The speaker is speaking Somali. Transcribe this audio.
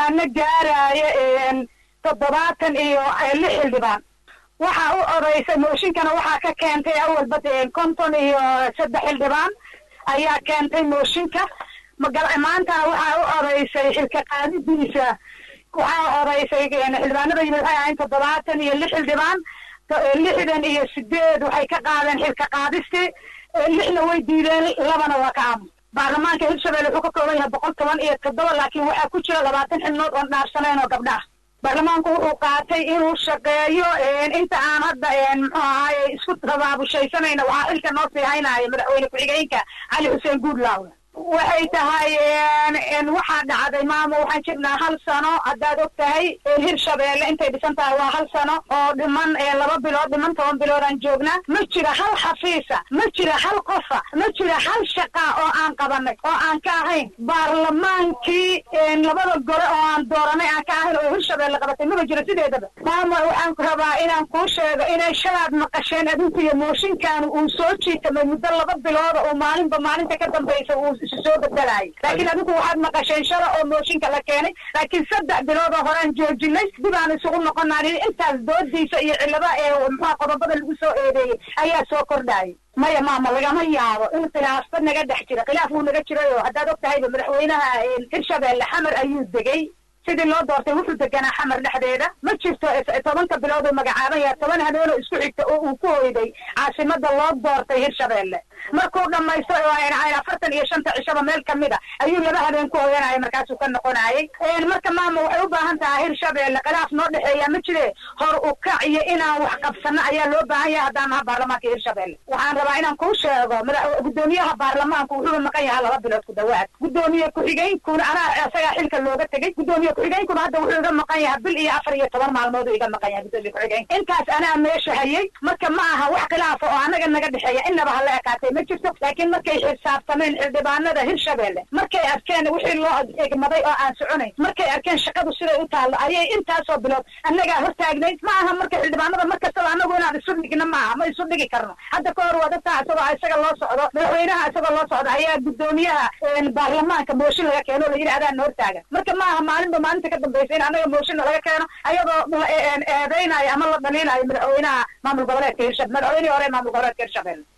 xildhibaano gaaraya toddobaatan iyo lix xildhibaan waxaa u odaysay mooshinkana waxaa ka keentay awalba konton iyo saddex xildhibaan ayaa keentay mooshinka maantana waxaa u odaysay xilka qaadidiisa waxaa odaysay xildhibaanada yimid waxay ahayn toddobaatan iyo lix xildhibaan lixdan iyo sideed waxay ka qaadeen xilka qaadistii lixna way diideen labana waa ka aamus baarlamaanka hirshabelle wuxuu ka kooban yahay boqol toban iyo toddoba laakiin waxaa ku jira labaatan xibnood oon dhaarsaneen oo gabdha ah baarlamaanku wuxuu qaatay inuu shaqeeyo inta aan hadda muxuu ahaaye isku rabaabushaysanayna waxaa xilka noo sii haynaya madaxweyne ku-xigeenka cali xuseen guudlaawe waxay tahay waxaa dhacday maamo waxaan jirnaa hal sano haddaad og tahay hirshabeelle intay dhisan tahay waa hal sano oo dhiman laba bilood dhiman toban bilood aan joognaa ma jira hal xafiisa ma jira hal qofa ma jira hal shaqa oo aan qabanay oo aan ka ahayn baarlamaankii labada gole oo aan dooranay aan ka ahayn oo hirshabeelle qabatay maba jiro sideedaba maamo waxaan rabaa inaan kuu sheego inay shalaad maqasheen adinku iyo mooshinkan uu soo jiitamay muddo laba bilooda oo maalinba maalinta ka dambaysa uu soo bedelaayay laakiin adinku waxaad maqasheen shala oo mooshinka la keenay laakiin saddex bilood oo horaan joojinay dib aan isugu noqonaan intaas doodiisa iyo cillada ee muxua qodobada lagu soo eedeeyey ayaa soo kordhaayay maya maama lagama yaabo in khilaafba naga dhex jira khilaaf wuu naga jiray oo haddaad og tahayba madaxweynaha hirshabeelle xamar ayuu degay sidii loo doortay wuxuu deganaa xamar dhexdeeda ma jirto tobanka bilood uu magacaaban yahay toban habeenoo isku xigta oo uu ku hoyday caasimada loo doortay hirshabeelle markuu dhamaysto afartan iyo shanta cishaba meel kamid a ayuu laba habeen ku hoyanaya markaasuu ka noqonayay marka maama waxay u baahan tahay hirshabeelle khilaaf noo dhexeeya ma jire hor u kac iyo inaan wax qabsano ayaa loo baahan yahay haddaan naha baarlamaanka hirshabeelle waxaan rabaa inaan kuu sheego gudoomiyaha baarlamaanku wuxuu maqan yahaa laba bilood ku dhawaad gudoomiye ku-xigeenkuna anaa isagaa xilka looga tegey gudoomiye ku-xigeenkuna hadda wuxuu iga maqan yahay bil iyo afar iyo toban maalmood uu iga maqan yahay gudoomiye ku-xigeenka intaas anaa meesha hayay marka ma aha wax khilaafa oo anaga naga dhexeeya inaba hala ekaatay ma jirto laakiin markay xisaabtameen xildhibaanada hirshabeelle markay arkeen wixii loo egmaday oo aan soconayn markay arkeen shaqadu siday u taallo ayay intaasoo bilood annagaa hortaagnay ma aha marka xildhibaanada mar kastaba anagu inaan isu dhigno ma aha ma isu dhigi karno hadda ka hor waa dadkaa isagoo isaga loo socdo madaxweynaha isagoo loo socdo ayaa gudoomiyaha baarlamaanka mooshin laga keeno o la yidhi adaan hortaagan marka ma aha maalinba maalinta ka dambaysa in anaga mooshinna laga keeno ayadoo la eedeynayo ama la dhaliinayo madaxweynaha maamul goboleedka hirshabelle madaxweynihii hore maamul goboleedka hirshabelle